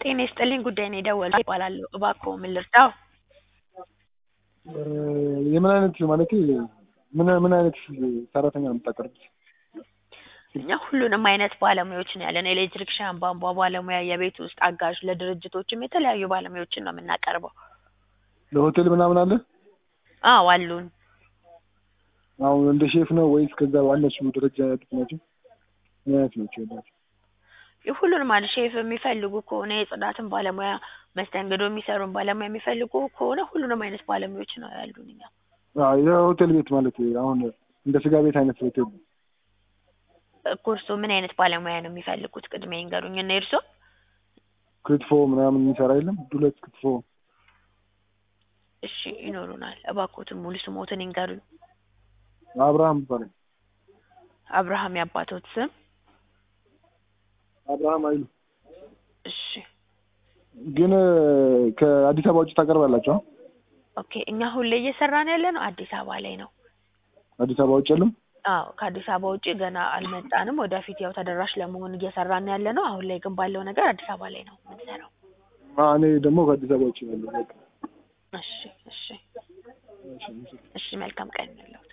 ጤና ይስጥልኝ ጉዳይ ነው የደወልኩት እባላለሁ እባክዎ ምን ልርዳዎ? የምን አይነት ማለቴ ምን ምን አይነት ሰራተኛ ነው የምታቀርቡት? እኛ ሁሉንም አይነት ባለሙያዎች ነው ያለን ኤሌክትሪክሻን፣ ቧንቧ ባለሙያ፣ የቤት ውስጥ አጋዥ፣ ለድርጅቶችም የተለያዩ ባለሙያዎችን ነው የምናቀርበው። ለሆቴል ምናምን አለ? አዎ አሉን። አሁን እንደ ሼፍ ነው ወይስ ከዛ ባነሱ ደረጃ ያሉት ናቸው? ምን አይነት ናቸው ያላቸው? ሁሉንም አለ ሼፍ የሚፈልጉ ከሆነ የጽዳትን ባለሙያ መስተንግዶ የሚሰሩን ባለሙያ የሚፈልጉ ከሆነ ሁሉንም አይነት ባለሙያዎች ነው ያሉን እኛ። አዎ የሆቴል ቤት ማለት አሁን እንደ ስጋ ቤት አይነት ሆቴል ነው። እኮ እርስዎ ምን አይነት ባለሙያ ነው የሚፈልጉት? ቅድሚያ ይንገሩኝ እና የእርስዎ? ክትፎ ምናምን የሚሰራ የለም? ዱለት ክትፎ እሺ ይኖሩናል። እባክዎትን ሙሉ ስሞትን ይንገሩኝ? አብርሃም ይባላል። አብርሃም የአባቶት ስም? አብርሃም አይሉ። እሺ ግን ከአዲስ አበባ ውጭ ታቀርባላችሁ? ኦኬ እኛ አሁን ላይ እየሰራን ያለ ነው አዲስ አበባ ላይ ነው። አዲስ አበባ ውጭ የለም? አዎ ከአዲስ አበባ ውጭ ገና አልመጣንም። ወደፊት ያው ተደራሽ ለመሆን እየሰራን ያለ ነው። አሁን ላይ ግን ባለው ነገር አዲስ አበባ ላይ ነው የምንሰራው። እኔ ደግሞ ከአዲስ አበባ ውጭ ነው ያለሁት። በቃ እሺ እሺ እሺ መልካም ቀን ይሁንልዎ።